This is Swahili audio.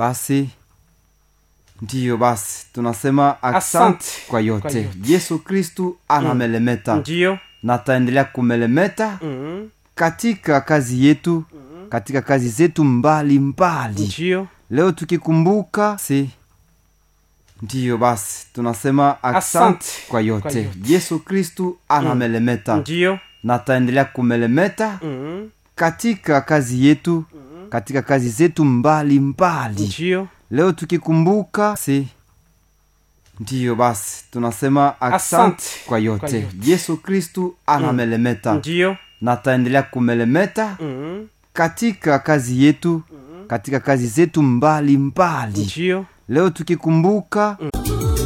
basi ndiyo basi tunasema asante Asante kwa yote, kwa yote. yesu kristu anamelemeta ndiyo na ataendelea kumelemeta mm. katika kazi yetu katika kazi zetu mbali mbali ndiyo leo tukikumbuka si ndiyo basi tunasema asante Asante kwa yote, kwa yote. yesu kristu anamelemeta ndiyo na ataendelea kumelemeta mm. katika kazi yetu katika kazi zetu mbali mbali ndiyo leo tukikumbuka si ndiyo basi tunasema asante Asante kwa yote, kwa yote. yesu kristu anamelemeta ndiyo na ataendelea kumelemeta mm. katika kazi yetu katika kazi zetu mbali mbali ndiyo leo tukikumbuka